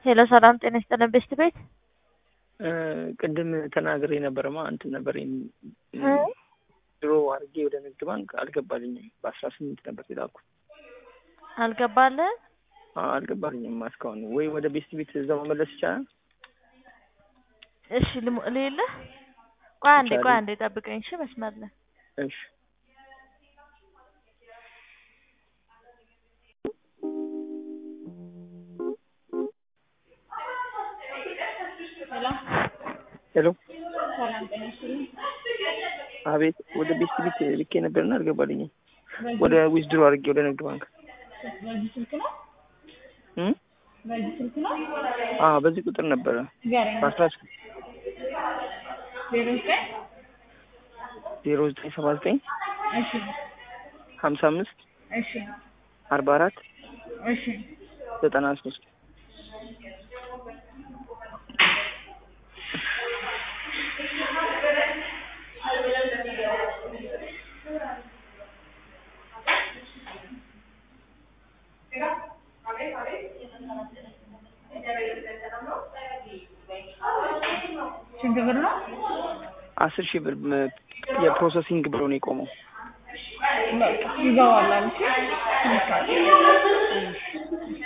ሄሎ ሰላም ጤና ይስጥልን ቤስት ቤት ቅድም ተናግሬ ነበረማ እንትን ነበር ድሮ አድርጌ ወደ ንግድ ባንክ አልገባልኝም። በአስራ ስምንት ነበር የላኩት አልገባልህ አልገባልኝም እስካሁን። ወይ ወደ ቤስት ቤት እዛው መመለስ ይቻላል? እሺ ልሙ- ልየለህ ቆይ አንዴ ቆይ ይቻላል። አንዴ ጠብቀኝ እሺ መስመር ላይ እሺ ሄሎ አቤት። ወደ ቤስት ቤት ልኬ ነበርና አልገባልኝም። ወደ ዊዝድሮ አድርጌ ወደ ንግድ ባንክ በዚህ ስልክ ነው እም? በዚህ ስልክ ነው አዎ በዚህ ቁጥር ነበረ ንገረኝ። በአስራ ዜሮ ዘጠኝ ዜሮ ዘጠኝ ሰባ ዘጠኝ እሺ ሀምሳ አምስት እሺ አርባ አራት እሺ ዘጠና ሶስት ስንት ብር ነው? አስር ሺህ ብር ም- የፕሮሰሲንግ ብሎ ነው የቆመው። በቃ ይገባል አልሽ።